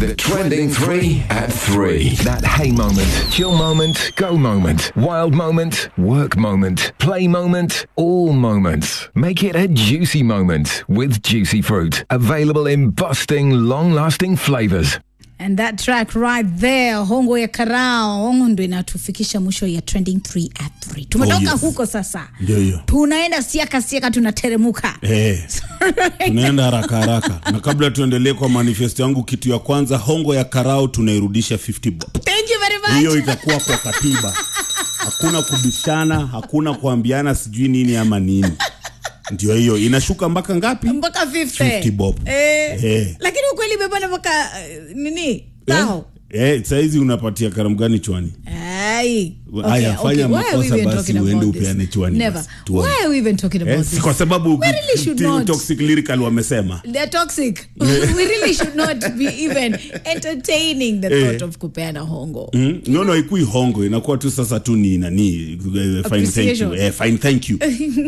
The trending three at three. That hey moment, chill moment, go moment, wild moment, work moment, play moment, all moments. Make it a juicy moment with Juicy Fruit. Available in busting, long lasting flavors. And that track right there, hongo ya karao, hongo ndo inatufikisha mwisho ya trending 3 at 3. Tumetoka Oh, yes. huko sasa, Ndio hiyo. tunaenda siaka siaka, tunateremuka Eh, tunaenda haraka haraka na kabla tuendelee kwa manifesto yangu kitu ya kwanza hongo ya karao tunairudisha 50 bob Thank you very much. hiyo itakuwa kwa katiba hakuna kubishana hakuna kuambiana sijui nini ama nini ndio hiyo inashuka mpaka ngapi mpaka 50. 50 bob. Eh, Eh. lakini ukweli imepanda mpaka eh, nini eh? tao Eh, saizi unapatia karamu gani chwani Ai. Haya, fanya Why are we makosa even basi talking uende about this? upeane chwani Never. basi, tuone. Why are we even talking about eh, this? kwa sababu We really should Team not. toxic lyrical wamesema They're toxic. we really should not be even entertaining the Eh. thought of kupeana hongo. Mm, no no ikui hongo inakuwa tu sasa tu ni nani eh, fine thank you Appreciation. eh, fine thank you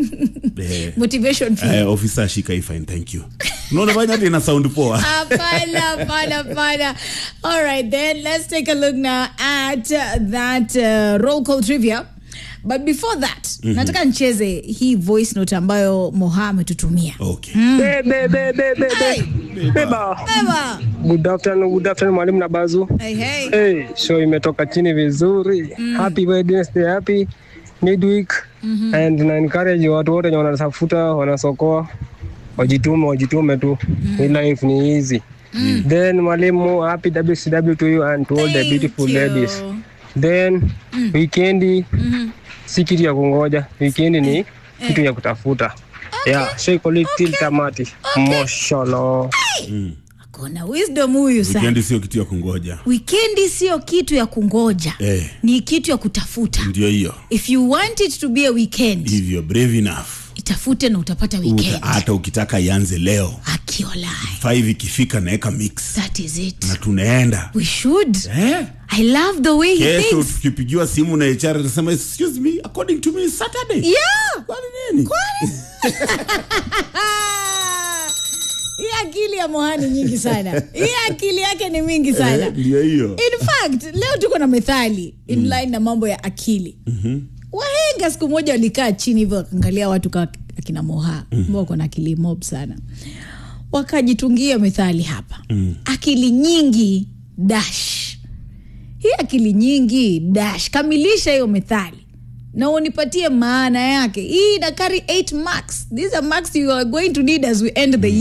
eh, Motivation fee. eh, officer shika hii fine thank you unaona fanya hata ina sound poa Hapana, hapana, hapana. All right, then let's take a look now at uh, that uh, roll call trivia. But before that, nataka nicheze hii voice note ambayo Moha ametutumia. okay Be, be, be, be, be, Hey. be. Beba. Eva. Good afternoon, good afternoon mwalimu na bazu. Hey, hey. Hey, show imetoka chini vizuri. Happy Wednesday, happy midweek. And na encourage watu wote wenye wanatafuta, wanasokoa wajitume, wajitume tu. Hii life ni easy. Then mwalimu, happy WCW to you and to all the Thank beautiful you. ladies. Then weekendi si kitu ya kungoja, weekendi ni kitu ya kutafuta. Yeah, shake leg till tamati. Mashallah. Kuna wisdom huyu sana. weekend sio kitu ya kungoja Wikendi sio kitu ya kungoja. eh, Ni kitu ya kutafuta. ndio hiyo If you want it to be a weekend, hivyo brave enough itafute na utapata Uta, weekend. hata ukitaka ianze leo Akiolai. five ikifika naeka mix That is it. na tunaenda We should. eh? I love the way he kesho thinks. tukipigiwa simu na HR atasema excuse me according to me Saturday Yeah. kwani nini Hii akili ya Mohani nyingi sana. Hii akili yake ni mingi sana. Eh, ndio hiyo In fact, leo tuko na methali in line na mambo ya akili. Wahenga siku moja walikaa chini hivyo wakaangalia watu kama akina Moha ambao wako na akili mob sana, wakajitungia methali hapa, akili nyingi dash. Hii akili nyingi dash, kamilisha hiyo methali na unipatie maana yake. Hii ina carry 8 marks. These are marks you are going to need as we end the year.